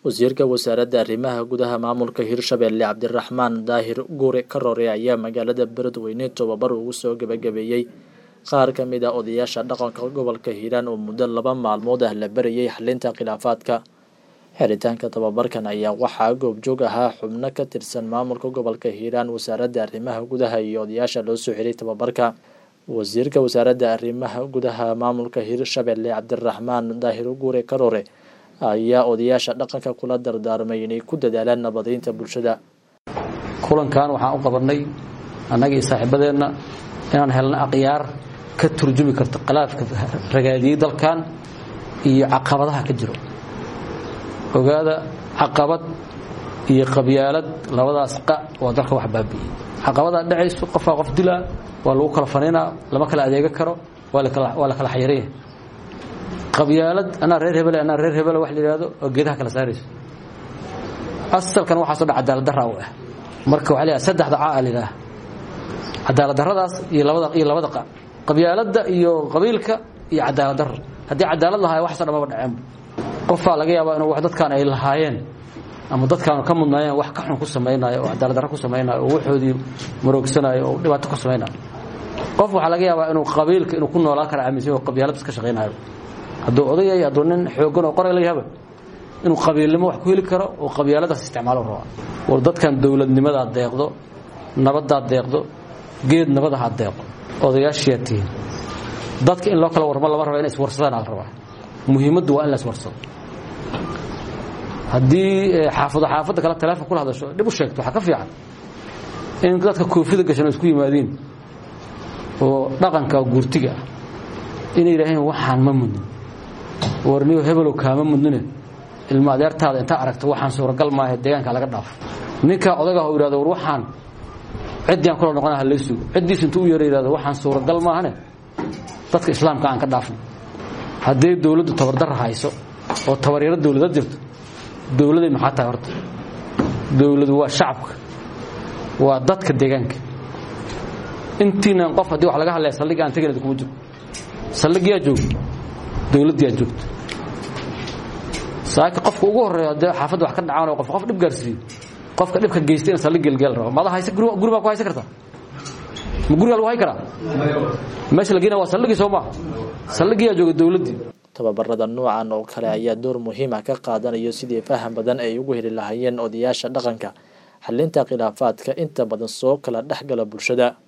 wasiirka wasaaradda arrimaha gudaha maamulka hirshabelle cabdiraxmaan daahir guure karoore ayaa magaalada beledweyne tobabar ugu soo gebagabeeyey qaar ka mid a odayaasha dhaqanka gobolka hiiraan oo muddo laba maalmood ah la barayay xalinta khilaafaadka xiritaanka tababarkan ayaa waxaa goobjoog ahaa xubno ka tirsan maamulka gobolka hiiraan wasaaradda arrimaha gudaha iyo odayaasha loo soo xiray tababarka wasiirka wasaaradda arrimaha gudaha maamulka hirshabelle cabdiraxmaan daahir guure karoore ayaa odayaasha dhaqanka kula dardaarmay inay ku dadaalaan nabadeynta bulshada kulankan waxaan u qabanay annagii saaxiibadeenna inaan helno akhyaar ka turjumi karto khilaafka ragaadiyey dalkan iyo caqabadaha ka jiro ogaada caqabad iyo qabyaalad labadaas qa waa dalka wax baabi'iyey caqabadaa dhacayso qofaa qof dilaa waa lagu kala fanaynaa lama kala adeega karo waa la kala xayiranyahay qabyaalad anaa reer hebele anaa reer hebele wax la yidhahdo oo geedaha kala saarayso asalkan waxaasoo dhan cadaalad darra u ah marka waxa la saddexda caa la yidhaha cadaalad darradaas iyo labada iyo labada qa qabyaaladda iyo qabiilka iyo cadaalad darro haddii cadaalad lahaay waxaasoo dhan maba dhaceenba qofaa laga yaabaa inuu wax dadkaan ay lahaayeen ama dadkaan ka mudnaayeen wax ka xun ku samaynayo oo cadaalad darro ku samaynayo oo waxoodii maroogsanayo oo dhibaato ku samaynayo qof waxaa laga yaabaa inuu qabiilka inuu ku noolaan kara aaminsan oo qabyaalad iska shaqaynayo hadduu odayay hadduu nin xoogan oo qoray la yahaba inuu qabiilnimo wax ku heli karo oo qabyaaladaas isticmaalo rabaa war dadkan dowladnimadaa deeqdo nabaddaa deeqdo geed nabadaha deeqo odayaashiyaa tihiin dadka in loo kala warmo lama raba inay iswarsadaan ala rabaa muhiimaddu waa in la iswarsado haddii xaafado xaafadda kale teleefon kula hadasho dhib u sheegto waxaa ka fiican in dadka koofida gashan oo isku yimaadiin oo dhaqanka guurtiga ah inay yidhaaheen waxaan ma mudnin warniyo hebelow kaama mudnine ilma adeertaada intaa aragto waxaan suuragal maaha deegaanka laga dhaafo ninkaa odaga u yidhahdo war waxaan ciddiyaan kula noqona halay sugo ciddiis intuu u yeera yidhahdo waxaan suuragal maahane dadka islaamka aan ka dhaafno hadday dowladdu tabardarra hayso oo tabaryaro dowlada jirto dowladay maxaa tahay horta dowladu waa shacabka waa dadka deegaanka intiinan qof haddii wax laga hadlaya saldhig aan teganad kuma jiro saldhigyaa joogto dowladdiyaa joogto saaki qofka ugu horreeyo haddee xaafadda wax ka dhacaan oo qof qof dhib gaarsiiyo qofka dhibka geysta in saldhig gelgeel rabo mada hayse guri baa ku haysan kartaa ma gurigaa lagu hay karaa meesha la geenaya waa saldhigii soo maaha saldhigiyaa jooga dowladdii tababarada noocan oo kale ayaa door muhiima ka qaadanayo sidii faham badan ay ugu heli lahaayeen odayaasha dhaqanka xalinta khilaafaadka inta badan soo kala dhexgala bulshada